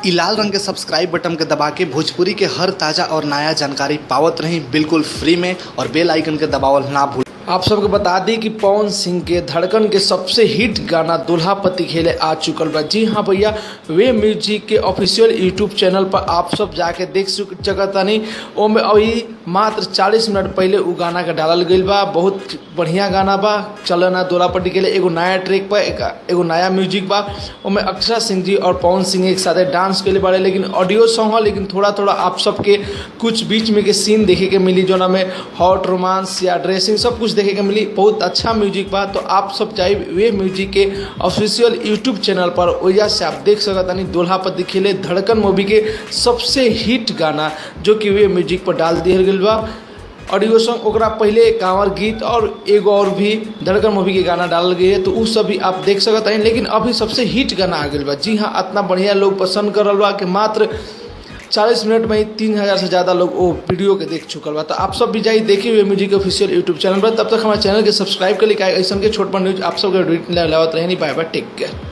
इ लाल रंग के सब्सक्राइब बटन के दबा के भोजपुरी के हर ताजा और नया जानकारी पावत रही बिल्कुल फ्री में और बेल आइकन के दबावल ना भूल आप सबके बता दी कि पवन सिंह के धड़कन के सबसे हिट गाना दुल्हापति खेले आ चुकल बा जी हाँ भैया वे म्यूजिक के ऑफिशियल यूट्यूब चैनल पर आप सब जाके देख सकतानी ओमे अभी मात्र 40 मिनट पहले उ गाना के डालल गईल बा बहुत बढ़िया गाना बा चलो ना दुल्हापति के लिए एगो नया ट्रैक बा एक, एगो नया म्यूजिक बा ओमे अक्षरा सिंह जी और पवन सिंह एक साथ डांस के लिए बारे लेकिन ऑडियो सॉन्ग है लेकिन थोड़ा थोड़ा आप सबके कुछ बीच में के सीन देखे के मिली जो में हॉट रोमांस या ड्रेसिंग सब कुछ देखे के मिली बहुत अच्छा म्यूजिक बा तो आप सब चाहे वे म्यूजिक के ऑफिशियल यूट्यूब चैनल पर वजह से आप देख सकतानी दुल्हापति खेले धड़कन मूवी के सबसे हिट गाना जो कि वे म्यूजिक पर डाल दिया गया बा ऑडियो सॉन्ग ओकरा पहले कांवर गीत और एगो और भी धड़कन मूवी के गाना डालल गई है तो उ सब भी आप देख सकत हैं लेकिन अभी सबसे हिट गाना आ गया बा जी हाँ इतना बढ़िया लोग पसंद कर रहा बा कि मात्र 40 मिनट में ही तीन हज़ार से ज़्यादा लोग वो वीडियो के देख चुकल बा तो आप सब भी जाइए देखिए हुए म्यूजिक ऑफिशियल यूट्यूब चैनल पर तब तक हमारे चैनल के सब्सक्राइब कर लिखा ऐसा के छोट पर न्यूज आप सबके लावत रहे नहीं पाए बा टेक केयर